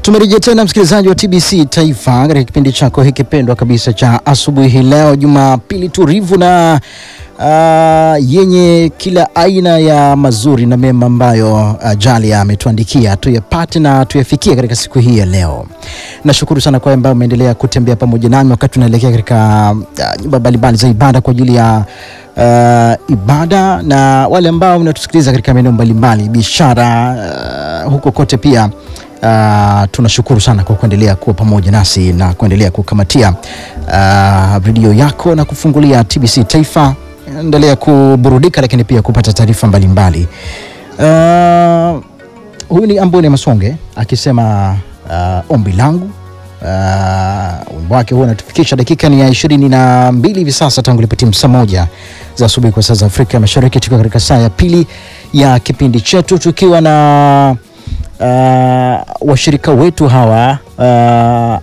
Tumerejea tena msikilizaji wa TBC Taifa katika kipindi chako hiki pendwa kabisa cha asubuhi hii leo, Jumapili tulivu na uh, yenye kila aina ya mazuri na mema ambayo uh, Jalia ametuandikia tuyapate na tuyafikie katika siku hii ya leo. Nashukuru sana kwa ambao umeendelea kutembea pamoja nami wakati tunaelekea katika uh, nyumba mbalimbali za ibada kwa ajili ya uh, ibada na wale ambao mnatusikiliza katika maeneo mbalimbali biashara, uh, huko kote pia Uh, tunashukuru sana kwa kuendelea kuwa pamoja nasi na kuendelea kukamatia uh, redio yako na kufungulia TBC Taifa. Endelea kuburudika, lakini pia kupata taarifa mbalimbali. Uh, huyu ni Ambone Masonge akisema uh, ombi langu uh, wimbo wake huo unatufikisha dakika ni ya ishirini na mbili hivi sasa tangu lipotimu saa moja za asubuhi kwa saa za Afrika Mashariki, tukiwa katika saa ya pili ya kipindi chetu tukiwa na uh, washirika wetu hawa uh,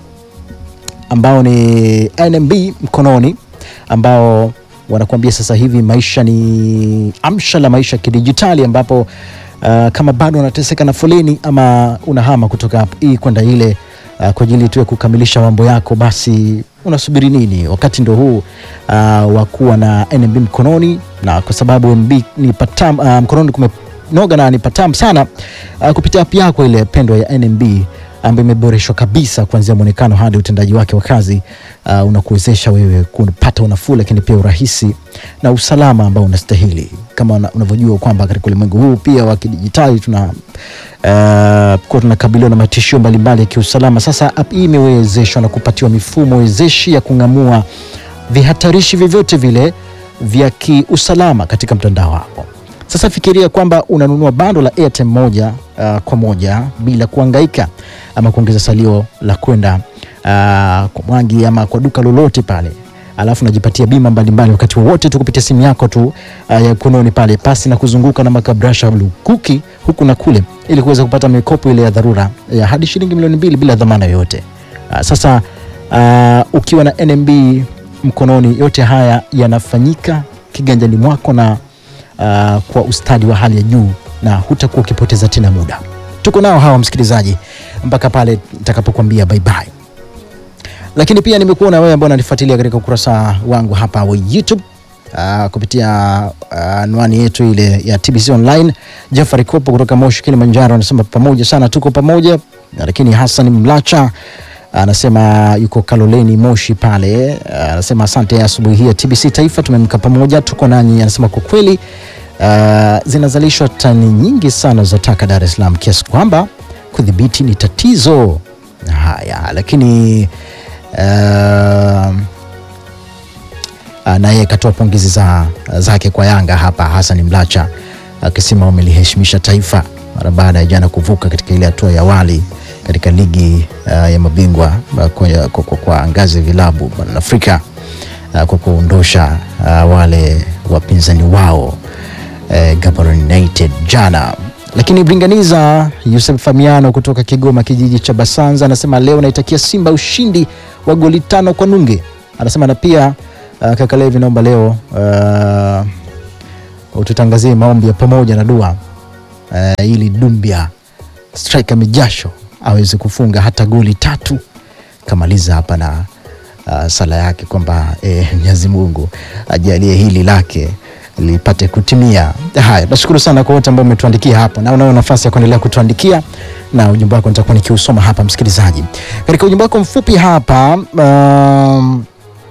ambao ni NMB mkononi ambao wanakuambia sasa hivi maisha ni amsha la maisha kidijitali, ambapo uh, kama bado unateseka na foleni ama unahama kutoka hii kwenda ile uh, kwa ajili tu ya kukamilisha mambo yako, basi unasubiri nini? Wakati ndo huu uh, wa kuwa na NMB mkononi, na kwa sababu NMB ni patam, uh, mkononi kume noga na ni patam sana uh, kupitia app yako ile pendwa ya NMB ambayo imeboreshwa kabisa kuanzia mwonekano hadi utendaji wake wa kazi uh, unakuwezesha wewe kupata unafuu, lakini pia urahisi na usalama ambao unastahili. Kama una- unavyojua kwamba katika ulimwengu huu pia wa kidijitali tuna uh, kuwa tunakabiliwa na matishio mbalimbali ya kiusalama. Sasa app hii imewezeshwa na kupatiwa mifumo wezeshi ya kung'amua vihatarishi vyovyote vile vya kiusalama katika mtandao wako. Sasa fikiria kwamba unanunua bando la Airtime moja uh, kwa moja bila kuhangaika ama kuongeza salio la kwenda uh, kwa Mwangi ama kwa duka lolote pale, alafu unajipatia bima mbalimbali wakati wowote tu kupitia simu yako tu uh, ya mkononi pale, pasi na kuzunguka na makabrasha lukuki huku na kule, ili kuweza kupata mikopo ile ya dharura ya hadi shilingi milioni mbili bila dhamana yoyote. Uh, sasa uh, ukiwa na NMB mkononi, yote haya yanafanyika kiganjani mwako na uh, kwa ustadi wa hali ya juu na hutakuwa ukipoteza tena muda. Tuko nao hawa msikilizaji mpaka pale nitakapokuambia bye bye. Lakini pia nimekuona wewe ambao unanifuatilia katika ukurasa wangu hapa wa YouTube uh, kupitia uh, anwani yetu ile ya TBC Online. Jafari Kopo kutoka Moshi, Kilimanjaro anasema pamoja sana, tuko pamoja. Lakini Hassan Mlacha anasema yuko Kaloleni Moshi pale, anasema asante asubuhi hii ya TBC Taifa, tumemka pamoja, tuko nanyi. Anasema kwa kweli uh, zinazalishwa tani nyingi sana za taka Dar es Salaam kiasi kwamba kudhibiti ni tatizo. Haya, lakini uh, naye akatoa pongezi za, zake kwa Yanga hapa, Hassan Mlacha akisema wameliheshimisha taifa mara baada ya jana kuvuka katika ile hatua ya awali katika ligi uh, ya mabingwa uh, kwa, kwa, kwa, kwa ngazi ya vilabu barani Afrika uh, kwa kuondosha uh, wale wapinzani wao uh, Gaborone United jana. Lakini Bringaniza Yusuf Famiano kutoka Kigoma kijiji cha Basanza anasema leo naitakia Simba ushindi wa goli tano kwa nunge. Anasema na pia uh, kaka Levi, naomba leo uh, ututangazie maombi ya pamoja na dua uh, ili Dumbia striker mijasho aweze kufunga hata goli tatu kamaliza hapa na uh, sala yake kwamba eh, Mwenyezi Mungu ajalie hili lake lipate kutimia. Haya, nashukuru sana kwa wote ambao umetuandikia hapo, na unao nafasi ya kuendelea kutuandikia na ujumbe wako nitakuwa nikiusoma hapa, msikilizaji. Katika ujumbe wako mfupi hapa um,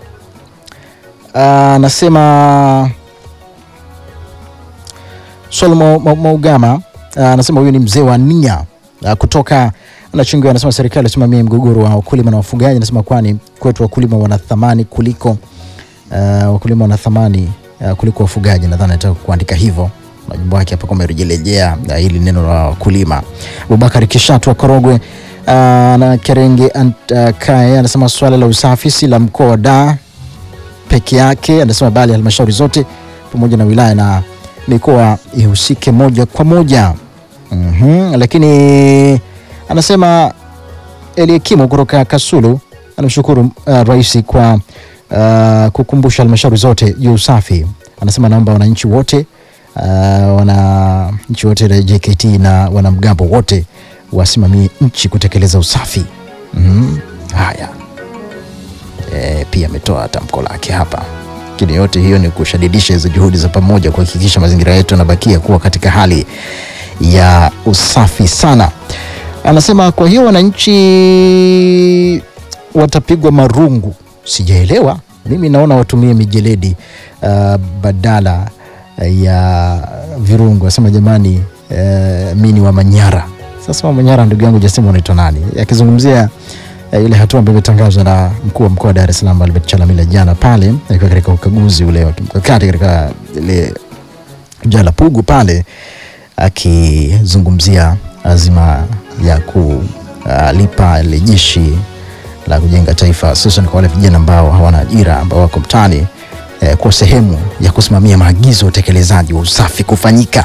anasema Solmo Maugama anasema huyu ni mzee wa nia uh, kutoka Nachingwea anasema serikali isimamie mgogoro wa wakulima na wafugaji. Anasema kwani kwetu wakulima wana thamani kuliko uh, wakulima wana thamani uh, kuliko wafugaji. Nadhani nataka kuandika hivyo majimbo yake hapa kama rejelejea uh, hili neno la wakulima. Abubakar Kishatu wa Korogwe uh, na Kerenge ant, uh, Kae anasema swala la usafi si la mkoa wa Dar peke yake. Anasema bali halmashauri zote pamoja na wilaya na mikoa ihusike moja kwa moja. mm -hmm. Lakini anasema Eliakimu kutoka Kasulu anamshukuru uh, rais kwa uh, kukumbusha halmashauri zote juu usafi. Anasema naomba wananchi wote uh, wananchi wote la JKT na wanamgambo wote wasimamie nchi kutekeleza usafi. Mhm. Haya, e, pia ametoa tamko lake hapa, lakini yote hiyo ni kushadidisha hizo juhudi za pamoja kuhakikisha mazingira yetu yanabakia kuwa katika hali ya usafi sana. Anasema kwa hiyo wananchi watapigwa marungu. Sijaelewa mimi, naona watumie mijeledi uh, badala ya virungu. Asema jamani, uh, mi ni wa Manyara. Sasa wa Manyara, ndugu yangu jasema unaitwa nani? Akizungumzia uh, ile hatua ambayo imetangazwa na mkuu wa mkoa wa Dar es Salaam Albert Chalamila jana pale akiwa katika ukaguzi ule wa kimkakati katika ile jala Pugu pale akizungumzia azima ya kulipa ile jeshi la kujenga taifa hususan kwa wale vijana ambao hawana ajira ambao wako mtaani eh, kwa sehemu ya kusimamia maagizo ya utekelezaji wa usafi kufanyika.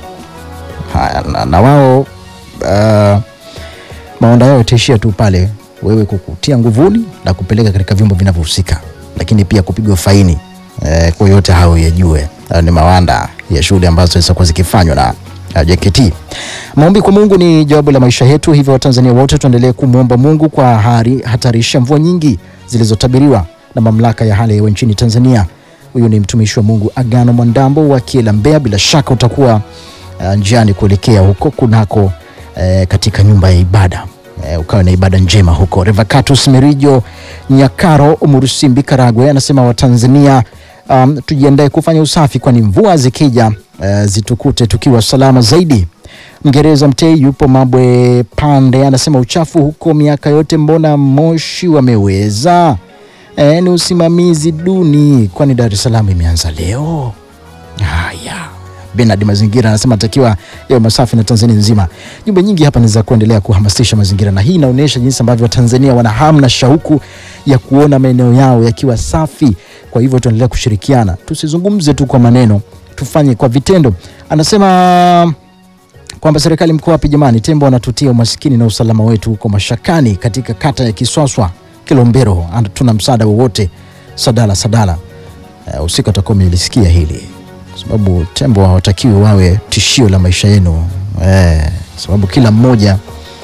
Haya, na, na wao uh, maonda yao yataishia tu pale wewe kukutia nguvuni na kupeleka katika vyombo vinavyohusika, lakini pia kupigwa faini eh, kwa yote hayo yajue. Hayo ni mawanda ya shughuli ambazo zitakuwa zikifanywa na uh, JKT. Maombi kwa Mungu ni jawabu la maisha yetu, hivyo Watanzania wote tuendelee kumwomba Mungu kwa hari hatarisha mvua nyingi zilizotabiriwa na mamlaka ya hali ya hewa nchini Tanzania. Huyu ni mtumishi wa Mungu Agano Mwandambo wa Kiela, Mbeya. Bila shaka utakuwa uh, njiani kuelekea huko kunako uh, katika nyumba ya ibada uh, ukawa na ibada njema huko. Revacatus Merijo Nyakaro Murusimbi Karagwe anasema Watanzania um, tujiandae kufanya usafi, kwani mvua zikija uh, zitukute tukiwa salama zaidi. Mgereza Mtei yupo Mabwe Pande anasema uchafu huko miaka yote, mbona Moshi wameweza? E, ni usimamizi duni, kwani Dar es Salaam imeanza leo. Haya, Benard Mazingira anasema atakiwa yawe masafi na Tanzania nzima. Jumbe nyingi hapa ni za kuendelea kuhamasisha mazingira, na hii inaonyesha jinsi ambavyo Watanzania wana hamu na shauku ya kuona maeneo yao yakiwa safi. Kwa hivyo tuendelea kushirikiana, tusizungumze tu kwa maneno, tufanye kwa vitendo. Anasema kwamba serikali mkoa wapi jamani, tembo wanatutia umasikini na usalama wetu huko mashakani, katika kata ya Kiswaswa Kilombero, tuna msaada wowote? Sadala Sadala, uh, usiku atakuwa umelisikia hili, kwa sababu tembo hawatakiwi wawe tishio la maisha yenu eh, sababu kila mmoja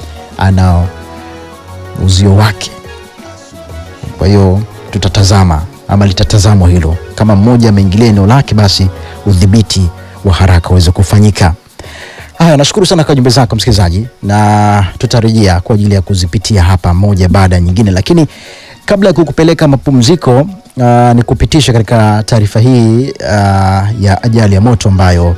ana uzio wake. Kwa hiyo tutatazama ama litatazamwa hilo, kama mmoja ameingilia eneo lake, basi udhibiti wa haraka uweze kufanyika. Haya, nashukuru sana kwa jumbe zako msikilizaji, na tutarejea kwa ajili ya kuzipitia hapa moja baada ya nyingine, lakini kabla ya kukupeleka mapumziko, uh, ni kupitisha katika taarifa hii uh, ya ajali ya moto ambayo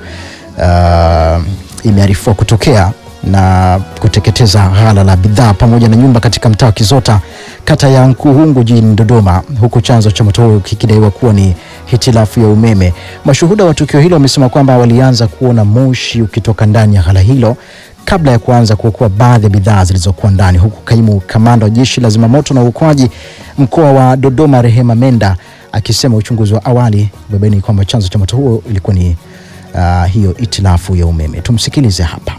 uh, imearifiwa kutokea na kuteketeza ghala la bidhaa pamoja na nyumba katika mtaa wa Kizota kata ya Nkuhungu jijini Dodoma, huku chanzo cha moto huo kikidaiwa kuwa ni hitilafu ya umeme. Mashuhuda wa tukio hilo wamesema kwamba walianza kuona moshi ukitoka ndani ya ghala hilo kabla ya kuanza kuokoa baadhi ya bidhaa zilizokuwa ndani, huku kaimu kamanda wa jeshi la zimamoto na uokoaji mkoa wa Dodoma Rehema Menda akisema uchunguzi wa awali umebaini kwamba chanzo cha moto huo ilikuwa ni uh, hiyo hitilafu ya umeme. Tumsikilize hapa.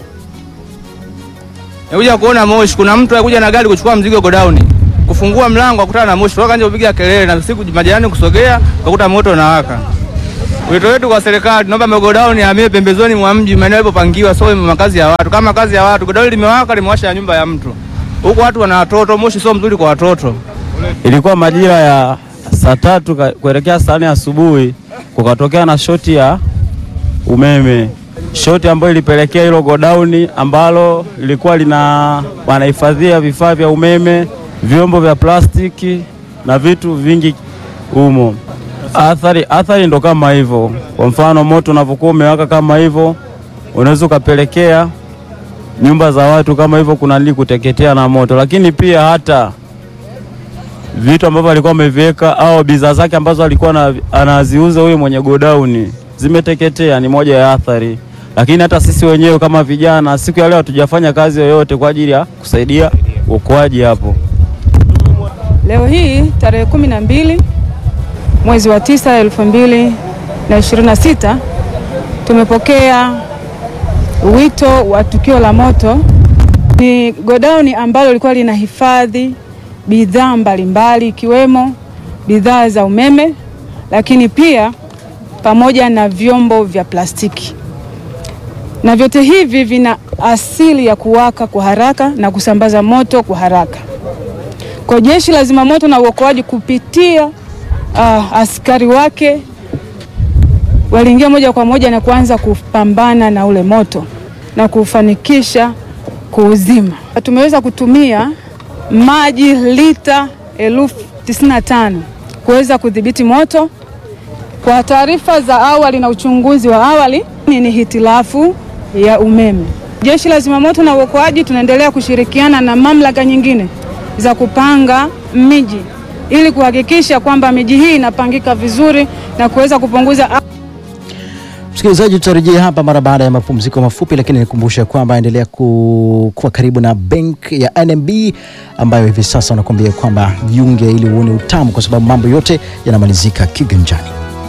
Nikuja kuona moshi, kuna mtu alikuja na gari kuchukua mzigo godown. Kufungua mlango akutana na moshi, toka nje kupiga kelele na siku majirani kusogea, kakuta moto unawaka. Wito wetu kwa serikali, tunaomba magodown yahamie pembezoni mwa mji, maeneo yalipopangiwa, sio makazi ya watu. Kama makazi ya watu, godown limewaka, limewasha ya nyumba ya mtu. Huko watu wana watoto, moshi sio mzuri kwa watoto. Ilikuwa majira ya saa tatu kuelekea saa nne asubuhi, kukatokea na shoti ya umeme shoti ambayo ilipelekea hilo godauni ambalo lilikuwa lina wanahifadhia vifaa vya umeme, vyombo vya plastiki na vitu vingi humo. Athari athari ndo kama hivyo. Kwa mfano, moto unavyokuwa umewaka kama hivyo, unaweza ukapelekea nyumba za watu kama hivyo kuna nili kuteketea na moto, lakini pia hata vitu ambavyo alikuwa ameviweka au bidhaa zake ambazo alikuwa anaziuza huyo mwenye godauni zimeteketea. Ni moja ya athari lakini hata sisi wenyewe kama vijana siku ya leo hatujafanya kazi yoyote kwa ajili ya kusaidia uokoaji hapo. Leo hii tarehe kumi na mbili mwezi wa tisa elfu mbili na ishirini na sita tumepokea wito wa tukio la moto. Ni godauni ambalo lilikuwa linahifadhi bidhaa mbalimbali ikiwemo bidhaa za umeme, lakini pia pamoja na vyombo vya plastiki. na vyote hivi vina asili ya kuwaka kwa haraka na kusambaza moto kwa haraka. Kwa jeshi la zimamoto na uokoaji kupitia uh, askari wake waliingia moja kwa moja na kuanza kupambana na ule moto na kufanikisha kuuzima. Tumeweza kutumia maji lita elfu tisini na tano kuweza kudhibiti moto. Kwa taarifa za awali na uchunguzi wa awali, ni hitilafu ya umeme. Jeshi la zimamoto na uokoaji tunaendelea kushirikiana na mamlaka nyingine za kupanga miji ili kuhakikisha kwamba miji hii inapangika vizuri na kuweza kupunguza Msikilizaji, tutarejea hapa mara baada ya mapumziko mafupi, lakini nikumbusha kwamba endelea ku, kuwa karibu na bank ya NMB ambayo hivi sasa wanakuambia kwamba jiunge ili uone utamu, kwa sababu mambo yote yanamalizika kiganjani.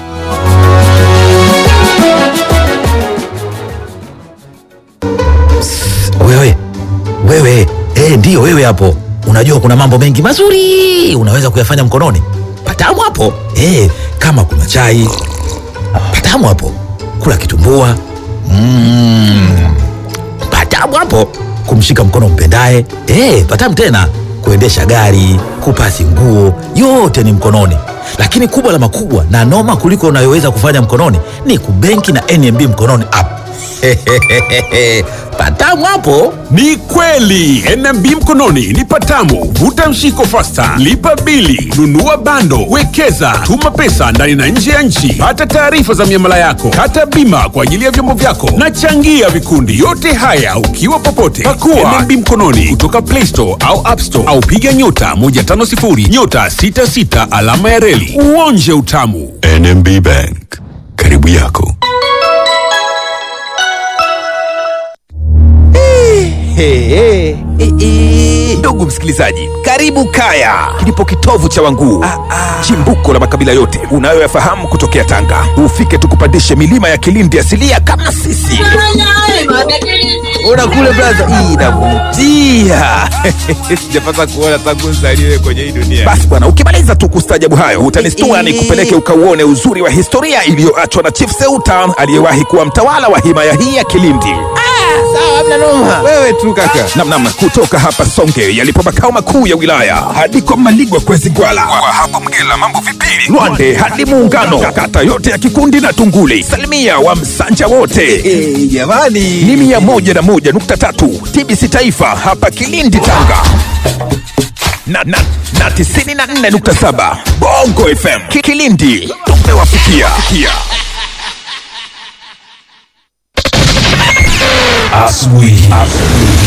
Wewe wewe, eh, ndiyo wewe hapo. Unajua kuna mambo mengi mazuri unaweza kuyafanya mkononi. Patamu hapo eh, kama kuna chai patamu hapo, kula kitumbua mm, patamu hapo, kumshika mkono mpendaye eh, patamu tena, kuendesha gari, kupasi nguo, yote ni mkononi. Lakini kubwa la makubwa na noma kuliko unayoweza kufanya mkononi ni kubenki na NMB mkononi app. patamu hapo. Ni kweli NMB mkononi ni patamu. Vuta mshiko fasta, lipa bili, nunua bando, wekeza, tuma pesa ndani na nje ya nchi, pata taarifa za miamala yako, kata bima kwa ajili ya vyombo vyako na changia vikundi. Yote haya ukiwa popote. Pakua NMB mkononi kutoka Play Store au App Store au piga nyota 150 nyota 66 alama ya reli uonje utamu. NMB Bank, karibu yako. Hey, hey, hey. Ndugu msikilizaji, karibu Kaya, kilipo kitovu cha Wanguu, chimbuko la makabila yote unayoyafahamu kutokea Tanga. Ufike tukupandishe milima ya Kilindi asilia kama sisi. Ona kule braza, hii inavutia. Sijapata kuona tangu nzaliwe kwenye hii dunia. Basi bwana, ukimaliza tu kustajabu hayo utanistua ni kupeleke ukauone uzuri wa historia iliyoachwa na Chief Seuta aliyewahi kuwa mtawala wa himaya hii ya Kilindi. Wewe tu kaka. Namnam, kutoka hapa Songe yalipo makao makuu ya wilaya hadi kwa Maligwa kwezi Gwala, kwa hapo Mgela mambo vipili, Lwande hadi Muungano, kata yote ya Kikundi na Tunguli, salimia wa Msanja wote jamani, ni mia moja na moja nukta tatu TBC Taifa hapa Kilindi Tanga na, na, na tisini na nne nukta saba Bongo FM Ki- Kilindi tumewafikia. Asubuhi.